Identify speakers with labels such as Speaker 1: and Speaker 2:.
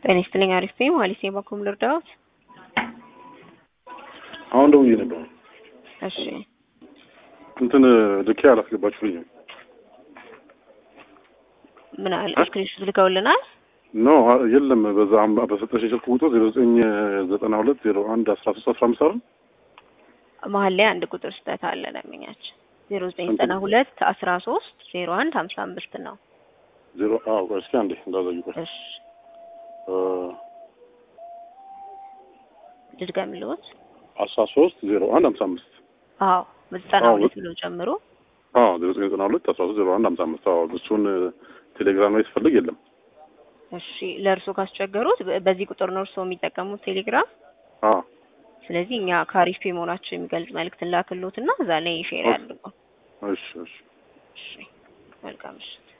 Speaker 1: ጤና ይስጥልኝ። አሪፍ ነኝ። ማሊሴ በኩል ልርዳዎት?
Speaker 2: አሁን ደውዬ ነበር።
Speaker 1: እሺ
Speaker 2: እንትን ልኬ አላስገባችሁልኝም።
Speaker 1: ምን አለ? ስክሪንሾት ልከውልናል።
Speaker 2: ኖ የለም። በዛ አም- በሰጠሽ ስልክ ቁጥር ዜሮ ዘጠኝ ዘጠና ሁለት ዜሮ አንድ አስራ ሶስት አስራ አምስት አይደል?
Speaker 1: መሀል ላይ አንድ ቁጥር ስህተት አለ። ለምኛችን ዜሮ ዘጠኝ ዘጠና ሁለት አስራ ሶስት ዜሮ አንድ ሀምሳ አምስት ነው።
Speaker 2: ዜሮ አዎ፣ ቆይ እስኪ አንዴ እንዳዘዩ ቆይ
Speaker 1: እሺ
Speaker 2: እ
Speaker 1: ልድገምልዎት።
Speaker 2: አስራ ሶስት ዜሮ አንድ ሀምሳ አምስት
Speaker 1: አዎ በዘጠና
Speaker 2: አዎ።
Speaker 1: ሁለት ብሎ ጨምሮ
Speaker 2: አዎ ዜሮ ዘጠኝ ዘጠና ሁለት አስራ ሶስት ዜሮ አንድ ሀምሳ አምስት አዎ እሱን ቴሌግራም ላይ ስፈልግ የለም።
Speaker 1: እሺ ለእርሶ ካስቸገሩት በ- በዚህ ቁጥር ነው እርሶ የሚጠቀሙት ቴሌግራም።
Speaker 2: አዎ
Speaker 1: ስለዚህ እኛ ከአሪፍ ፔ መሆናቸው የሚገልጽ መልእክት ላክሎትና እዛ ላይ ሼር
Speaker 2: ኦኬ።
Speaker 1: ያድርጉ።
Speaker 2: እሺ እሺ
Speaker 1: እሺ መልካም ምሽት።